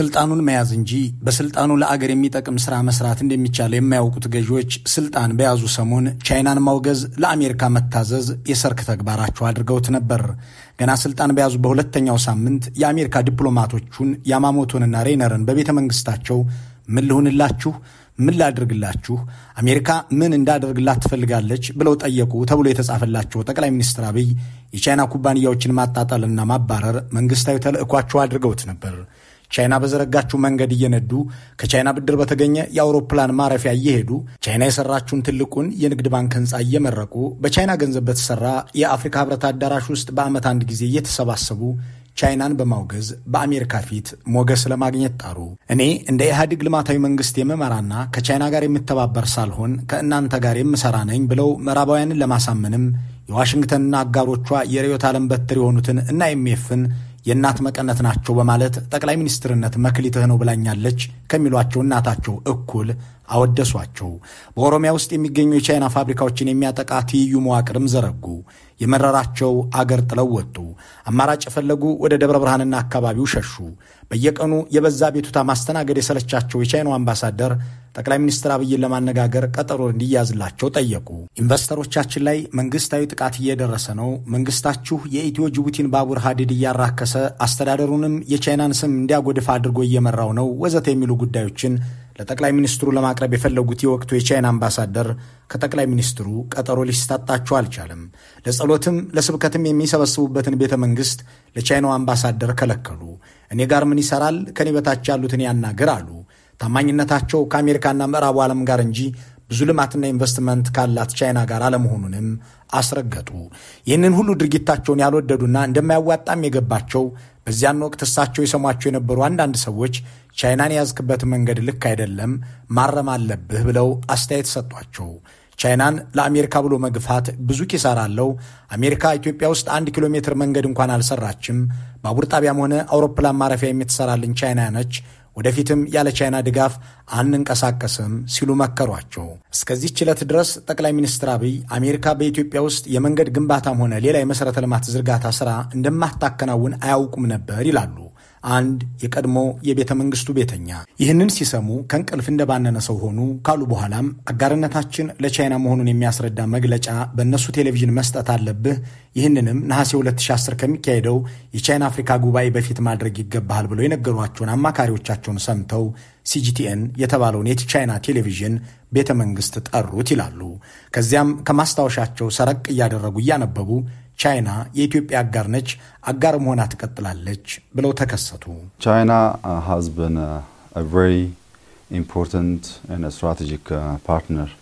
ስልጣኑን መያዝ እንጂ በስልጣኑ ለአገር የሚጠቅም ስራ መስራት እንደሚቻል የማያውቁት ገዢዎች ስልጣን በያዙ ሰሞን ቻይናን ማውገዝ፣ ለአሜሪካ መታዘዝ የሰርክ ተግባራቸው አድርገውት ነበር። ገና ስልጣን በያዙ በሁለተኛው ሳምንት የአሜሪካ ዲፕሎማቶቹን ያማሞቶንና ሬነርን በቤተ መንግስታቸው ምን ልሁንላችሁ ምን ላድርግላችሁ፣ አሜሪካ ምን እንዳደርግላት ትፈልጋለች ብለው ጠየቁ ተብሎ የተጻፈላቸው ጠቅላይ ሚኒስትር አብይ የቻይና ኩባንያዎችን ማጣጣልና ማባረር መንግስታዊ ተልዕኳቸው አድርገውት ነበር። ቻይና በዘረጋችው መንገድ እየነዱ ከቻይና ብድር በተገኘ የአውሮፕላን ማረፊያ እየሄዱ ቻይና የሰራችውን ትልቁን የንግድ ባንክ ህንፃ እየመረቁ በቻይና ገንዘብ በተሰራ የአፍሪካ ህብረት አዳራሽ ውስጥ በዓመት አንድ ጊዜ እየተሰባሰቡ ቻይናን በማውገዝ በአሜሪካ ፊት ሞገስ ለማግኘት ጣሩ። እኔ እንደ ኢህአዴግ ልማታዊ መንግስት የምመራና ከቻይና ጋር የምተባበር ሳልሆን ከእናንተ ጋር የምሰራ ነኝ ብለው ምዕራባውያንን ለማሳመንም የዋሽንግተንና አጋሮቿ የርዕዮተ ዓለም በትር የሆኑትን እና ኤምኤፍን የእናት መቀነት ናቸው በማለት ጠቅላይ ሚኒስትርነት መክሊትህ ነው ብላኛለች ከሚሏቸው እናታቸው እኩል አወደሷቸው። በኦሮሚያ ውስጥ የሚገኙ የቻይና ፋብሪካዎችን የሚያጠቃ ትይዩ መዋቅርም ዘረጉ። የመረራቸው አገር ጥለው ወጡ። አማራጭ የፈለጉ ወደ ደብረ ብርሃንና አካባቢው ሸሹ። በየቀኑ የበዛ ቤቱታ ማስተናገድ የሰለቻቸው የቻይናው አምባሳደር ጠቅላይ ሚኒስትር አብይን ለማነጋገር ቀጠሮ እንዲያዝላቸው ጠየቁ። ኢንቨስተሮቻችን ላይ መንግስታዊ ጥቃት እየደረሰ ነው፣ መንግስታችሁ የኢትዮ ጅቡቲን ባቡር ሀዲድ እያራከሰ አስተዳደሩንም የቻይናን ስም እንዲያጎድፍ አድርጎ እየመራው ነው ወዘተ የሚሉ ጉዳዮችን ለጠቅላይ ሚኒስትሩ ለማቅረብ የፈለጉት የወቅቱ የቻይና አምባሳደር ከጠቅላይ ሚኒስትሩ ቀጠሮ ሊሰጣቸው አልቻለም። ለጸሎትም ለስብከትም የሚሰበስቡበትን ቤተ መንግስት ለቻይናው አምባሳደር ከለከሉ። እኔ ጋር ምን ይሰራል? ከኔ በታች ያሉትን ያናግር አሉ። ታማኝነታቸው ከአሜሪካና ምዕራቡ ዓለም ጋር እንጂ ብዙ ልማትና ኢንቨስትመንት ካላት ቻይና ጋር አለመሆኑንም አስረገጡ። ይህንን ሁሉ ድርጊታቸውን ያልወደዱና እንደማያዋጣም የገባቸው በዚያን ወቅት እሳቸው የሰሟቸው የነበሩ አንዳንድ ሰዎች ቻይናን የያዝክበት መንገድ ልክ አይደለም፣ ማረም አለብህ ብለው አስተያየት ሰጧቸው። ቻይናን ለአሜሪካ ብሎ መግፋት ብዙ ኪሳራ አለው። አሜሪካ ኢትዮጵያ ውስጥ አንድ ኪሎ ሜትር መንገድ እንኳን አልሰራችም። ባቡር ጣቢያም ሆነ አውሮፕላን ማረፊያ የምትሰራልን ቻይና ነች። ወደፊትም ያለ ቻይና ድጋፍ አንንቀሳቀስም ሲሉ መከሯቸው። እስከዚህች ዕለት ድረስ ጠቅላይ ሚኒስትር አብይ አሜሪካ በኢትዮጵያ ውስጥ የመንገድ ግንባታም ሆነ ሌላ የመሠረተ ልማት ዝርጋታ ሥራ እንደማታከናውን አያውቁም ነበር ይላሉ አንድ የቀድሞ የቤተ መንግስቱ ቤተኛ። ይህንን ሲሰሙ ከእንቅልፍ እንደባነነ ሰው ሆኑ ካሉ በኋላም አጋርነታችን ለቻይና መሆኑን የሚያስረዳ መግለጫ በእነሱ ቴሌቪዥን መስጠት አለብህ፣ ይህንንም ነሐሴ 2010 ከሚካሄደው የቻይና አፍሪካ ጉባኤ በፊት ማድረግ ይገባሃል ብለው የነገሯቸውን አማካሪዎቻቸውን ሰምተው ሲጂቲኤን የተባለውን የቻይና ቴሌቪዥን ቤተ መንግስት ጠሩት ይላሉ። ከዚያም ከማስታወሻቸው ሰረቅ እያደረጉ እያነበቡ ቻይና የኢትዮጵያ አጋር ነች፣ አጋር መሆና ትቀጥላለች ብለው ተከሰቱ። ቻይና ሃዝ ቢን አ ቨሪ ኢምፖርታንት ኤንድ ስትራቴጂክ ፓርትነር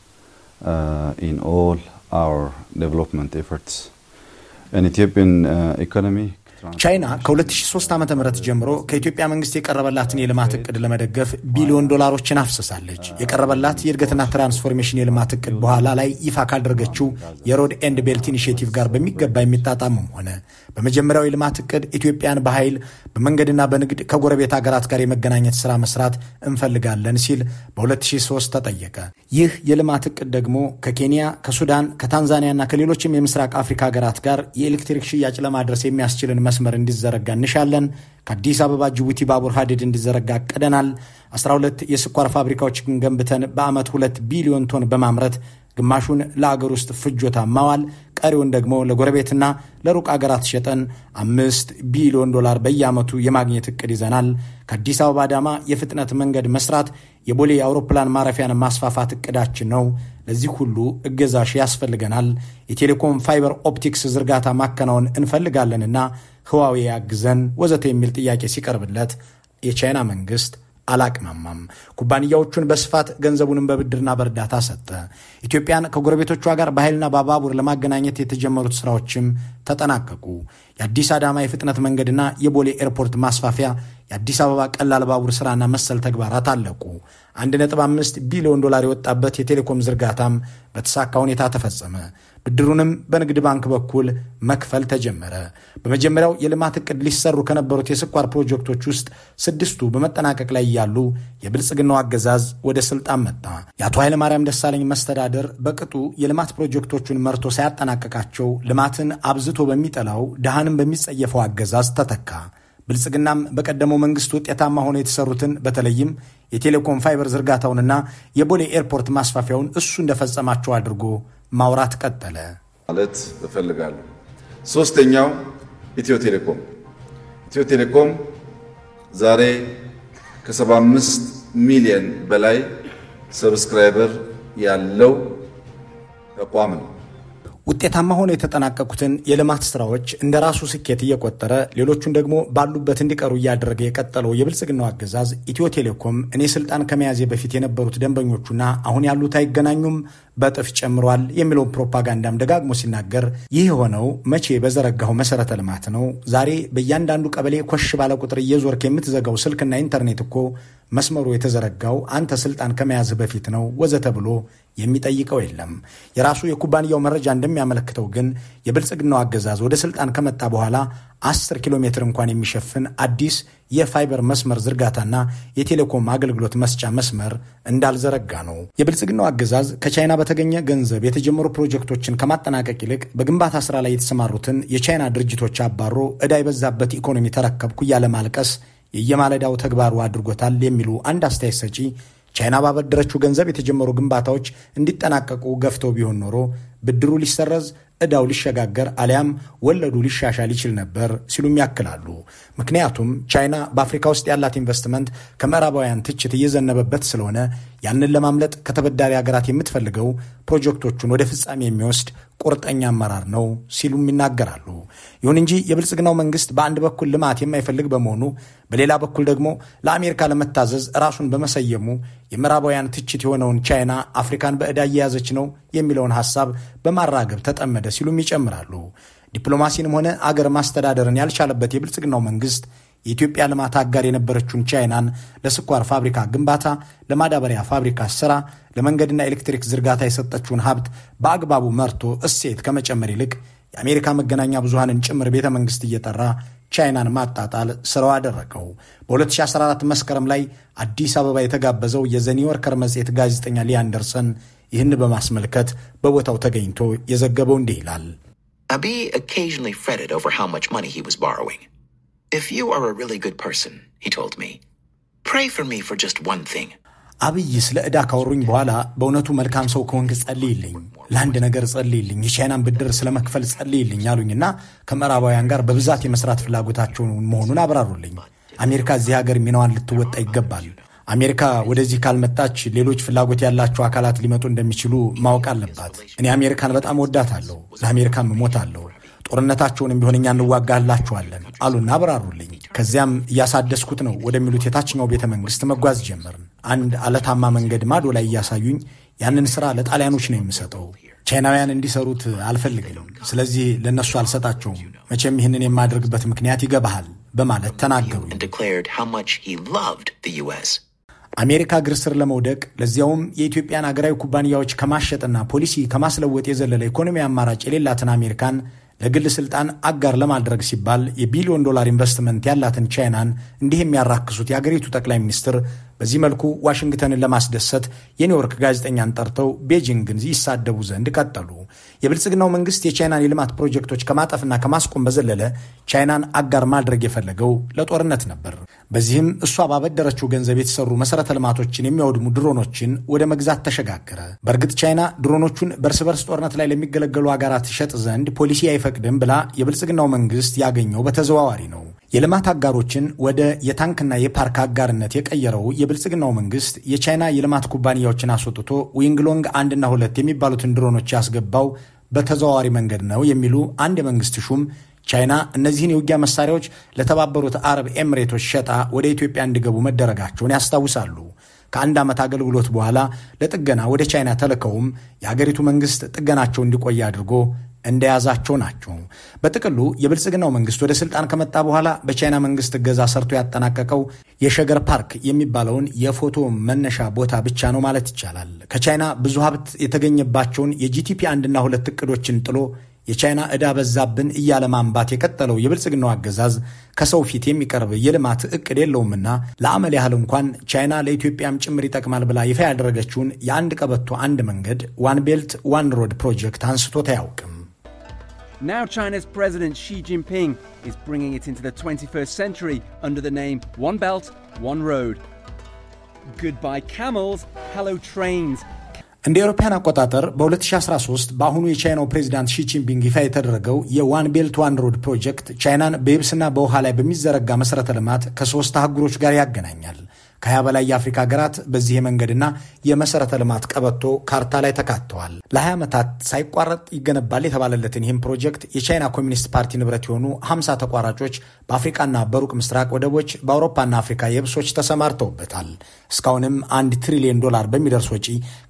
ኢን ኦል አወር ዴቨሎፕመንት ኤፈርትስ ኢን ኢትዮጵያን ኢኮኖሚ ቻይና ከ2003 ዓ ም ጀምሮ ከኢትዮጵያ መንግስት የቀረበላትን የልማት እቅድ ለመደገፍ ቢሊዮን ዶላሮችን አፍስሳለች። የቀረበላት የእድገትና ትራንስፎርሜሽን የልማት እቅድ በኋላ ላይ ይፋ ካደረገችው የሮድ ኤንድ ቤልት ኢኒሽቲቭ ጋር በሚገባ የሚጣጣምም ሆነ በመጀመሪያው የልማት እቅድ ኢትዮጵያን በኃይል በመንገድና በንግድ ከጎረቤት ሀገራት ጋር የመገናኘት ሥራ መስራት እንፈልጋለን ሲል በ2003 ተጠየቀ። ይህ የልማት እቅድ ደግሞ ከኬንያ፣ ከሱዳን፣ ከታንዛኒያና ከሌሎችም የምስራቅ አፍሪካ ሀገራት ጋር የኤሌክትሪክ ሽያጭ ለማድረስ የሚያስችልን መስመር እንዲዘረጋ እንሻለን። ከአዲስ አበባ ጅቡቲ ባቡር ሀዲድ እንዲዘረጋ አቅደናል። 12 የስኳር ፋብሪካዎችን ገንብተን በዓመት ሁለት ቢሊዮን ቶን በማምረት ግማሹን ለአገር ውስጥ ፍጆታ ማዋል ቀሪውን ደግሞ ለጎረቤትና ለሩቅ አገራት ሸጠን አምስት ቢሊዮን ዶላር በየዓመቱ የማግኘት እቅድ ይዘናል። ከአዲስ አበባ አዳማ የፍጥነት መንገድ መስራት፣ የቦሌ የአውሮፕላን ማረፊያን ማስፋፋት እቅዳችን ነው። ለዚህ ሁሉ እገዛሽ ያስፈልገናል። የቴሌኮም ፋይበር ኦፕቲክስ ዝርጋታ ማከናወን እንፈልጋለንና ህዋዌ ያግዘን ወዘተ የሚል ጥያቄ ሲቀርብለት የቻይና መንግስት አላቅማማም። ኩባንያዎቹን በስፋት ገንዘቡንም በብድርና በእርዳታ ሰጠ። ኢትዮጵያን ከጎረቤቶቿ ጋር በኃይልና በባቡር ለማገናኘት የተጀመሩት ስራዎችም ተጠናቀቁ። የአዲስ አዳማ የፍጥነት መንገድና የቦሌ ኤርፖርት ማስፋፊያ፣ የአዲስ አበባ ቀላል ባቡር ስራና መሰል ተግባራት አለቁ። 1.5 ቢሊዮን ዶላር የወጣበት የቴሌኮም ዝርጋታም በተሳካ ሁኔታ ተፈጸመ። ብድሩንም በንግድ ባንክ በኩል መክፈል ተጀመረ። በመጀመሪያው የልማት ዕቅድ ሊሰሩ ከነበሩት የስኳር ፕሮጀክቶች ውስጥ ስድስቱ በመጠናቀቅ ላይ ያሉ የብልጽግናው አገዛዝ ወደ ስልጣን መጣ። የአቶ ኃይለማርያም ደሳለኝ መስተዳደር በቅጡ የልማት ፕሮጀክቶቹን መርቶ ሳያጠናቀቃቸው ልማትን አብዝቶ በሚጠላው ድሃንም በሚጸየፈው አገዛዝ ተተካ። ብልጽግናም በቀደመው መንግስት ውጤታማ ሆነው የተሰሩትን በተለይም የቴሌኮም ፋይበር ዝርጋታውንና የቦሌ ኤርፖርት ማስፋፊያውን እሱ እንደፈጸማቸው አድርጎ ማውራት ቀጠለ ማለት እፈልጋለሁ። ሶስተኛው ኢትዮ ቴሌኮም ኢትዮ ቴሌኮም ዛሬ ከ75 ሚሊዮን በላይ ሰብስክራይበር ያለው ተቋም ነው። ውጤታማ ሆነው የተጠናቀቁትን የልማት ስራዎች እንደ ራሱ ስኬት እየቆጠረ ሌሎቹን ደግሞ ባሉበት እንዲቀሩ እያደረገ የቀጠለው የብልጽግናው አገዛዝ ኢትዮ ቴሌኮም እኔ ስልጣን ከመያዜ በፊት የነበሩት ደንበኞቹና አሁን ያሉት አይገናኙም፣ በጥፍ ጨምሯል የሚለውን ፕሮፓጋንዳም ደጋግሞ ሲናገር ይህ የሆነው መቼ በዘረጋው መሰረተ ልማት ነው? ዛሬ በእያንዳንዱ ቀበሌ ኮሽ ባለ ቁጥር እየዞርክ የምትዘጋው ስልክና ኢንተርኔት እኮ መስመሩ የተዘረጋው አንተ ስልጣን ከመያዝህ በፊት ነው ወዘተ ብሎ የሚጠይቀው የለም። የራሱ የኩባንያው መረጃ እንደሚያመለክተው ግን የብልጽግናው አገዛዝ ወደ ስልጣን ከመጣ በኋላ 10 ኪሎ ሜትር እንኳን የሚሸፍን አዲስ የፋይበር መስመር ዝርጋታና የቴሌኮም አገልግሎት መስጫ መስመር እንዳልዘረጋ ነው። የብልጽግናው አገዛዝ ከቻይና በተገኘ ገንዘብ የተጀመሩ ፕሮጀክቶችን ከማጠናቀቅ ይልቅ በግንባታ ስራ ላይ የተሰማሩትን የቻይና ድርጅቶች አባሮ ዕዳ የበዛበት ኢኮኖሚ ተረከብኩ እያለ ማልቀስ የየማለዳው ተግባሩ አድርጎታል የሚሉ አንድ አስተያየት ሰጪ ቻይና ባበደረችው ገንዘብ የተጀመሩ ግንባታዎች እንዲጠናቀቁ ገፍተው ቢሆን ኖሮ ብድሩ ሊሰረዝ ዕዳው ሊሸጋገር አሊያም ወለዱ ሊሻሻል ይችል ነበር ሲሉም ያክላሉ። ምክንያቱም ቻይና በአፍሪካ ውስጥ ያላት ኢንቨስትመንት ከምዕራባውያን ትችት እየዘነበበት ስለሆነ ያንን ለማምለጥ ከተበዳሪ ሀገራት የምትፈልገው ፕሮጀክቶቹን ወደ ፍጻሜ የሚወስድ ቁርጠኛ አመራር ነው ሲሉም ይናገራሉ። ይሁን እንጂ የብልጽግናው መንግስት በአንድ በኩል ልማት የማይፈልግ በመሆኑ በሌላ በኩል ደግሞ ለአሜሪካ ለመታዘዝ ራሱን በመሰየሙ የምዕራባውያን ትችት የሆነውን ቻይና አፍሪካን በዕዳ እየያዘች ነው የሚለውን ሐሳብ በማራገብ ተጠመደ ሲሉም ይጨምራሉ። ዲፕሎማሲንም ሆነ አገር ማስተዳደርን ያልቻለበት የብልጽግናው መንግስት የኢትዮጵያ ልማት አጋር የነበረችውን ቻይናን ለስኳር ፋብሪካ ግንባታ፣ ለማዳበሪያ ፋብሪካ ስራ፣ ለመንገድና ኤሌክትሪክ ዝርጋታ የሰጠችውን ሀብት በአግባቡ መርቶ እሴት ከመጨመር ይልቅ የአሜሪካ መገናኛ ብዙሃንን ጭምር ቤተ መንግስት እየጠራ ቻይናን ማጣጣል ስራው አደረገው። በ2014 መስከረም ላይ አዲስ አበባ የተጋበዘው የዘኒውዮርከር መጽሔት ጋዜጠኛ ሊ አንደርሰን ይህን በማስመልከት በቦታው ተገኝቶ የዘገበው እንዲህ ይላል። Abiy occasionally fretted over how much money he was borrowing. If you are a really good person, he told me, pray for me for just one thing. አብይ ስለ ዕዳ ካወሩኝ በኋላ በእውነቱ መልካም ሰው ከሆንክ ጸልይልኝ፣ ለአንድ ነገር ጸልይልኝ፣ የቻይናን ብድር ስለ መክፈል ጸልይልኝ አሉኝና ከምዕራባውያን ጋር በብዛት የመስራት ፍላጎታቸውን መሆኑን አብራሩልኝ። አሜሪካ እዚህ ሀገር ሚናዋን ልትወጣ ይገባል። አሜሪካ ወደዚህ ካልመጣች ሌሎች ፍላጎት ያላቸው አካላት ሊመጡ እንደሚችሉ ማወቅ አለባት። እኔ አሜሪካን በጣም ወዳታለሁ፣ ለአሜሪካም እሞታለሁ። ጦርነታቸውንም ቢሆን እኛ እንዋጋላችኋለን አሉና አብራሩልኝ። ከዚያም እያሳደስኩት ነው ወደሚሉት የታችኛው ቤተ መንግስት መጓዝ ጀመርን። አንድ አለታማ መንገድ ማዶ ላይ እያሳዩኝ ያንን ስራ ለጣሊያኖች ነው የምሰጠው። ቻይናውያን እንዲሰሩት አልፈልግም። ስለዚህ ለእነሱ አልሰጣቸውም። መቼም ይህንን የማደርግበት ምክንያት ይገባሃል በማለት ተናገሩኝ። And declared how much he loved the U.S. አሜሪካ እግር ስር ለመውደቅ ለዚያውም የኢትዮጵያን አገራዊ ኩባንያዎች ከማሸጥና ፖሊሲ ከማስለወጥ የዘለለ ኢኮኖሚ አማራጭ የሌላትን አሜሪካን ለግል ስልጣን አጋር ለማድረግ ሲባል የቢሊዮን ዶላር ኢንቨስትመንት ያላትን ቻይናን እንዲህ የሚያራክሱት የአገሪቱ ጠቅላይ ሚኒስትር በዚህ መልኩ ዋሽንግተንን ለማስደሰት የኒውዮርክ ጋዜጠኛን ጠርተው ቤጂንግን ይሳደቡ ዘንድ ቀጠሉ። የብልጽግናው መንግስት የቻይናን የልማት ፕሮጀክቶች ከማጠፍና ከማስቆም በዘለለ ቻይናን አጋር ማድረግ የፈለገው ለጦርነት ነበር። በዚህም እሷ ባበደረችው ገንዘብ የተሰሩ መሰረተ ልማቶችን የሚያወድሙ ድሮኖችን ወደ መግዛት ተሸጋገረ። በእርግጥ ቻይና ድሮኖቹን በእርስ በርስ ጦርነት ላይ ለሚገለገሉ ሀገራት ይሸጥ ዘንድ ፖሊሲ አይፈቅድም ብላ የብልጽግናው መንግስት ያገኘው በተዘዋዋሪ ነው። የልማት አጋሮችን ወደ የታንክና የፓርክ አጋርነት የቀየረው የብልጽግናው መንግስት የቻይና የልማት ኩባንያዎችን አስወጥቶ ዊንግሎንግ አንድና ሁለት የሚባሉትን ድሮኖች ያስገባው በተዘዋዋሪ መንገድ ነው የሚሉ አንድ የመንግስት ሹም ቻይና እነዚህን የውጊያ መሳሪያዎች ለተባበሩት አረብ ኤምሬቶች ሸጣ ወደ ኢትዮጵያ እንዲገቡ መደረጋቸውን ያስታውሳሉ። ከአንድ ዓመት አገልግሎት በኋላ ለጥገና ወደ ቻይና ተልከውም የአገሪቱ መንግስት ጥገናቸው እንዲቆይ አድርጎ እንደያዛቸው ናቸው። በጥቅሉ የብልጽግናው መንግስት ወደ ስልጣን ከመጣ በኋላ በቻይና መንግስት እገዛ ሰርቶ ያጠናቀቀው የሸገር ፓርክ የሚባለውን የፎቶ መነሻ ቦታ ብቻ ነው ማለት ይቻላል። ከቻይና ብዙ ሀብት የተገኘባቸውን የጂቲፒ አንድና ሁለት እቅዶችን ጥሎ የቻይና ዕዳ በዛብን እያለ ማንባት የቀጠለው የብልጽግናው አገዛዝ ከሰው ፊት የሚቀርብ የልማት እቅድ የለውምና ለአመል ያህል እንኳን ቻይና ለኢትዮጵያም ጭምር ይጠቅማል ብላ ይፋ ያደረገችውን የአንድ ቀበቶ አንድ መንገድ ዋን ቤልት ዋን ሮድ ፕሮጀክት አንስቶት አያውቅም። Now, China's President Xi Jinping is bringing it into the 21st century under the name One Belt, One Road. Goodbye camels, hello trains. እንደ አውሮፓውያን አቆጣጠር በ2013 በአሁኑ የቻይናው ፕሬዚዳንት ሺቺንፒንግ ይፋ የተደረገው የዋን ቤልት ዋን ሮድ ፕሮጀክት ቻይናን በየብስና በውሃ ላይ በሚዘረጋ መሠረተ ልማት ከሶስት አህጉሮች ጋር ያገናኛል። ከሀያ በላይ የአፍሪካ ሀገራት በዚህ የመንገድና የመሰረተ ልማት ቀበቶ ካርታ ላይ ተካተዋል። ለ20 ዓመታት ሳይቋረጥ ይገነባል የተባለለትን ይህም ፕሮጀክት የቻይና ኮሚኒስት ፓርቲ ንብረት የሆኑ 50 ተቋራጮች በአፍሪቃና በሩቅ ምስራቅ ወደቦች፣ በአውሮፓና አፍሪካ የብሶች ተሰማርተውበታል። እስካሁንም አንድ ትሪሊዮን ዶላር በሚደርስ ወጪ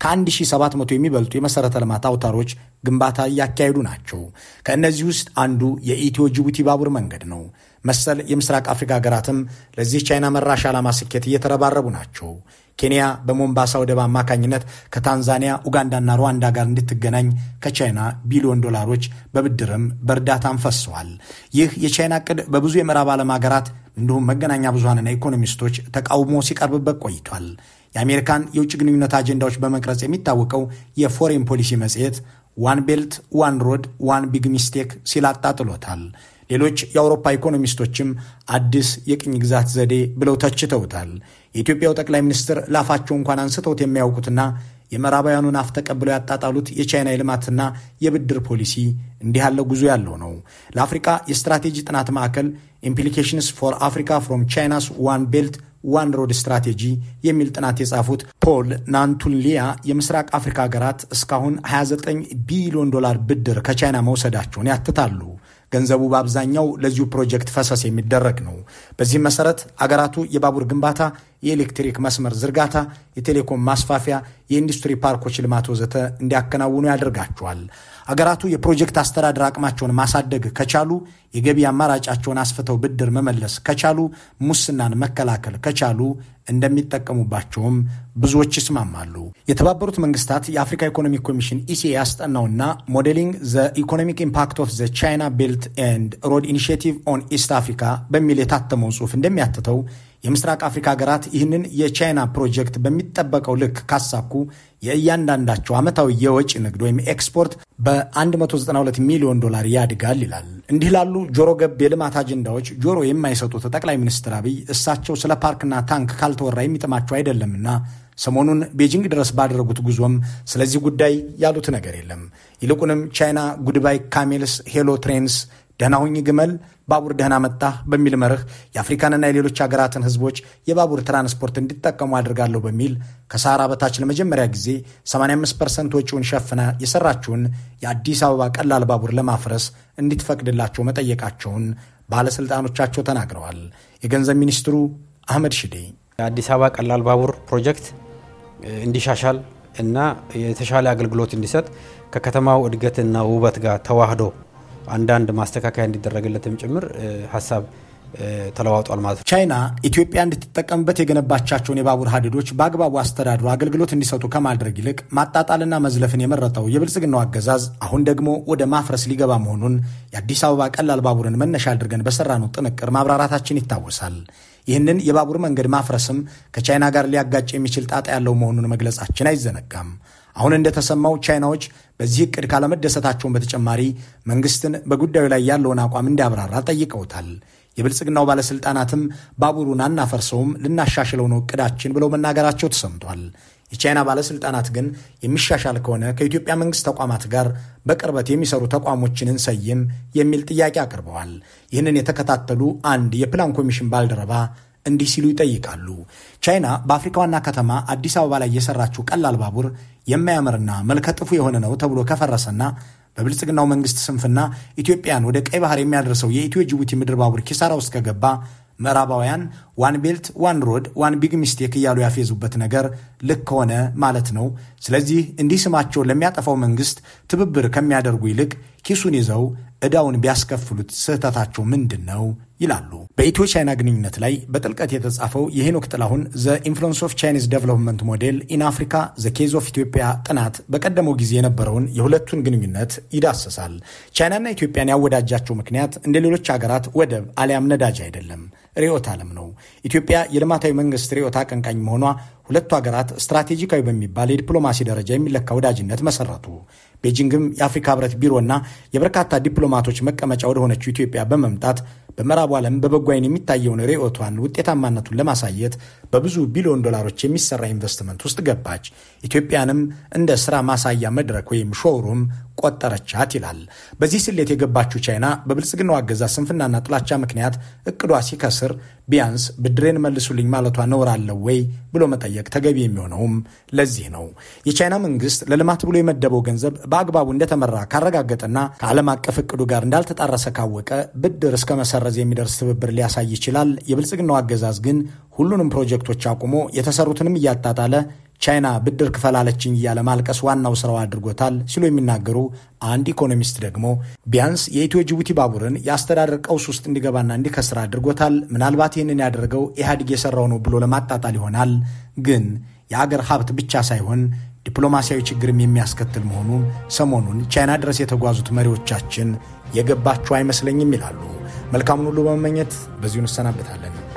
ከ1700 የሚበልጡ የመሰረተ ልማት አውታሮች ግንባታ እያካሄዱ ናቸው። ከእነዚህ ውስጥ አንዱ የኢትዮ ጅቡቲ ባቡር መንገድ ነው። መሰል የምስራቅ አፍሪካ ሀገራትም ለዚህ ቻይና መራሽ ዓላማ ስኬት እየተረባረቡ ናቸው። ኬንያ በሞምባሳ ወደብ አማካኝነት ከታንዛኒያ ኡጋንዳና ሩዋንዳ ጋር እንድትገናኝ ከቻይና ቢሊዮን ዶላሮች በብድርም በእርዳታም ፈሰዋል። ይህ የቻይና ዕቅድ በብዙ የምዕራብ ዓለም ሀገራት እንዲሁም መገናኛ ብዙሃንና ኢኮኖሚስቶች ተቃውሞ ሲቀርብበት ቆይቷል። የአሜሪካን የውጭ ግንኙነት አጀንዳዎች በመቅረጽ የሚታወቀው የፎሬን ፖሊሲ መጽሔት ዋን ቤልት ዋን ሮድ ዋን ቢግ ሚስቴክ ሲል አጣጥሎታል። ሌሎች የአውሮፓ ኢኮኖሚስቶችም አዲስ የቅኝ ግዛት ዘዴ ብለው ተችተውታል። የኢትዮጵያው ጠቅላይ ሚኒስትር ላፋቸው እንኳን አንስተውት የሚያውቁትና የምዕራባውያኑን አፍ ተቀብለው ያጣጣሉት የቻይና የልማትና የብድር ፖሊሲ እንዲህ ያለው ጉዞ ያለው ነው። ለአፍሪካ የስትራቴጂ ጥናት ማዕከል ኢምፕሊኬሽንስ ፎር አፍሪካ ፍሮም ቻይናስ ዋን ቤልት ዋን ሮድ ስትራቴጂ የሚል ጥናት የጻፉት ፖል ናንቱንሊያ የምስራቅ አፍሪካ ሀገራት እስካሁን 29 ቢሊዮን ዶላር ብድር ከቻይና መውሰዳቸውን ያትታሉ። ገንዘቡ በአብዛኛው ለዚሁ ፕሮጀክት ፈሰስ የሚደረግ ነው። በዚህም መሰረት አገራቱ የባቡር ግንባታ፣ የኤሌክትሪክ መስመር ዝርጋታ፣ የቴሌኮም ማስፋፊያ፣ የኢንዱስትሪ ፓርኮች ልማት ወዘተ እንዲያከናውኑ ያደርጋቸዋል። አገራቱ የፕሮጀክት አስተዳደር አቅማቸውን ማሳደግ ከቻሉ፣ የገቢ አማራጫቸውን አስፍተው ብድር መመለስ ከቻሉ፣ ሙስናን መከላከል ከቻሉ እንደሚጠቀሙባቸውም ብዙዎች ይስማማሉ። የተባበሩት መንግስታት የአፍሪካ ኢኮኖሚክ ኮሚሽን ኢሲኤ ያስጠናውና ሞዴሊንግ ዘ ኢኮኖሚክ ኢምፓክት ኦፍ ዘ ቻይና ቤልት ኤንድ ሮድ ኢኒሽቲቭ ኦን ኢስት አፍሪካ በሚል የታተመው ጽሑፍ እንደሚያትተው የምስራቅ አፍሪካ ሀገራት ይህንን የቻይና ፕሮጀክት በሚጠበቀው ልክ ካሳኩ የእያንዳንዳቸው ዓመታዊ የወጪ ንግድ ወይም ኤክስፖርት በ192 ሚሊዮን ዶላር ያድጋል ይላል። እንዲህ ላሉ ጆሮ ገብ የልማት አጀንዳዎች ጆሮ የማይሰጡት ጠቅላይ ሚኒስትር አብይ እሳቸው ስለ ፓርክና ታንክ ካልተወራ የሚጥማቸው አይደለምና ሰሞኑን ቤጂንግ ድረስ ባደረጉት ጉዞም ስለዚህ ጉዳይ ያሉት ነገር የለም። ይልቁንም ቻይና ጉድባይ ካሜልስ ሄሎ ትሬንስ ደህና ሁኝ ግመል ባቡር ደህና መጣ በሚል መርህ የአፍሪካንና የሌሎች ሀገራትን ሕዝቦች የባቡር ትራንስፖርት እንዲጠቀሙ አድርጋለሁ በሚል ከሰሃራ በታች ለመጀመሪያ ጊዜ 85 ፐርሰንት ወጪውን ሸፍና የሰራችውን የአዲስ አበባ ቀላል ባቡር ለማፍረስ እንዲትፈቅድላቸው መጠየቃቸውን ባለሥልጣኖቻቸው ተናግረዋል። የገንዘብ ሚኒስትሩ አህመድ ሽዴ የአዲስ አበባ ቀላል ባቡር ፕሮጀክት እንዲሻሻል እና የተሻለ አገልግሎት እንዲሰጥ ከከተማው እድገትና ውበት ጋር ተዋህዶ አንዳንድ ማስተካከያ እንዲደረግለትም ጭምር ሀሳብ ተለዋውጧል ማለት ነው። ቻይና ኢትዮጵያ እንድትጠቀምበት የገነባቻቸውን የባቡር ሀዲዶች በአግባቡ አስተዳድሮ አገልግሎት እንዲሰጡ ከማድረግ ይልቅ ማጣጣልና መዝለፍን የመረጠው የብልጽግናው አገዛዝ አሁን ደግሞ ወደ ማፍረስ ሊገባ መሆኑን የአዲስ አበባ ቀላል ባቡርን መነሻ አድርገን በሰራነው ጥንቅር ማብራራታችን ይታወሳል። ይህንን የባቡር መንገድ ማፍረስም ከቻይና ጋር ሊያጋጭ የሚችል ጣጣ ያለው መሆኑን መግለጻችን አይዘነጋም። አሁን እንደተሰማው ቻይናዎች በዚህ እቅድ ካለመደሰታቸውን በተጨማሪ መንግስትን በጉዳዩ ላይ ያለውን አቋም እንዲያብራራ ጠይቀውታል። የብልጽግናው ባለሥልጣናትም ባቡሩን አናፈርሰውም፣ ልናሻሽለው ነው እቅዳችን ብለው መናገራቸው ተሰምቷል። የቻይና ባለሥልጣናት ግን የሚሻሻል ከሆነ ከኢትዮጵያ መንግሥት ተቋማት ጋር በቅርበት የሚሰሩ ተቋሞችን እንሰይም የሚል ጥያቄ አቅርበዋል። ይህንን የተከታተሉ አንድ የፕላን ኮሚሽን ባልደረባ እንዲህ ሲሉ ይጠይቃሉ። ቻይና በአፍሪካ ዋና ከተማ አዲስ አበባ ላይ የሰራችው ቀላል ባቡር የማያምርና መልከጥፉ የሆነ ነው ተብሎ ከፈረሰና በብልጽግናው መንግስት ስንፍና ኢትዮጵያን ወደ ቀይ ባህር የሚያደርሰው የኢትዮ ጅቡቲ ምድር ባቡር ኪሳራ ውስጥ ከገባ ምዕራባውያን ዋን ቤልት ዋን ሮድ ዋን ቢግ ሚስቴክ እያሉ ያፌዙበት ነገር ልክ ሆነ ማለት ነው። ስለዚህ እንዲህ ስማቸውን ለሚያጠፋው መንግስት ትብብር ከሚያደርጉ ይልቅ ኪሱን ይዘው ዕዳውን ቢያስከፍሉት ስህተታቸው ምንድን ነው ይላሉ። በኢትዮ ቻይና ግንኙነት ላይ በጥልቀት የተጻፈው የሄኖክ ጥላሁን ዘ ኢንፍሉንስ ኦፍ ቻይኒዝ ዴቨሎፕመንት ሞዴል ኢን አፍሪካ ዘ ኬዝ ኦፍ ኢትዮጵያ ጥናት በቀደመው ጊዜ የነበረውን የሁለቱን ግንኙነት ይዳስሳል። ቻይናና ኢትዮጵያን ያወዳጃቸው ምክንያት እንደ ሌሎች ሀገራት ወደብ አሊያም ነዳጅ አይደለም፣ ርዕዮተ ዓለም ነው። ኢትዮጵያ የልማታዊ መንግስት ርዕዮት አቀንቃኝ መሆኗ ሁለቱ ሀገራት ስትራቴጂካዊ በሚባል የዲፕሎማሲ ደረጃ የሚለካ ወዳጅነት መሰረቱ። ቤጂንግም የአፍሪካ ህብረት ቢሮና የበርካታ ዲፕሎማቶች መቀመጫ ወደሆነችው ኢትዮጵያ በመምጣት በምዕራቡ ዓለም በበጎ ዓይን የሚታየውን ርዕዮቷን ውጤታማነቱን ለማሳየት በብዙ ቢሊዮን ዶላሮች የሚሰራ ኢንቨስትመንት ውስጥ ገባች። ኢትዮጵያንም እንደ ስራ ማሳያ መድረክ ወይም ሾውሩም ቆጠረቻት ይላል። በዚህ ስሌት የገባችው ቻይና በብልጽግናው አገዛዝ ስንፍናና ጥላቻ ምክንያት እቅዷ ሲከስር ቢያንስ ብድሬን መልሱልኝ ማለቷ ነውር አለው ወይ ብሎ መጠየቅ ተገቢ የሚሆነውም ለዚህ ነው። የቻይና መንግስት ለልማት ብሎ የመደበው ገንዘብ በአግባቡ እንደተመራ ካረጋገጠና ከዓለም አቀፍ እቅዱ ጋር እንዳልተጣረሰ ካወቀ ብድር እስከ መሰረዝ የሚደርስ ትብብር ሊያሳይ ይችላል። የብልጽግናው አገዛዝ ግን ሁሉንም ፕሮጀክቶች አቁሞ የተሰሩትንም እያጣጣለ ቻይና ብድር ክፈላለችኝ እያለ ማልቀስ ዋናው ስራው አድርጎታል ሲሉ የሚናገሩ አንድ ኢኮኖሚስት ደግሞ ቢያንስ የኢትዮ ጅቡቲ ባቡርን የአስተዳደር ቀውስ ውስጥ እንዲገባና እንዲከስር አድርጎታል። ምናልባት ይህንን ያደረገው ኢህአዴግ የሰራው ነው ብሎ ለማጣጣል ይሆናል። ግን የአገር ሀብት ብቻ ሳይሆን ዲፕሎማሲያዊ ችግርም የሚያስከትል መሆኑን ሰሞኑን ቻይና ድረስ የተጓዙት መሪዎቻችን የገባቸው አይመስለኝም ይላሉ። መልካሙን ሁሉ በመመኘት በዚሁ እንሰናበታለን።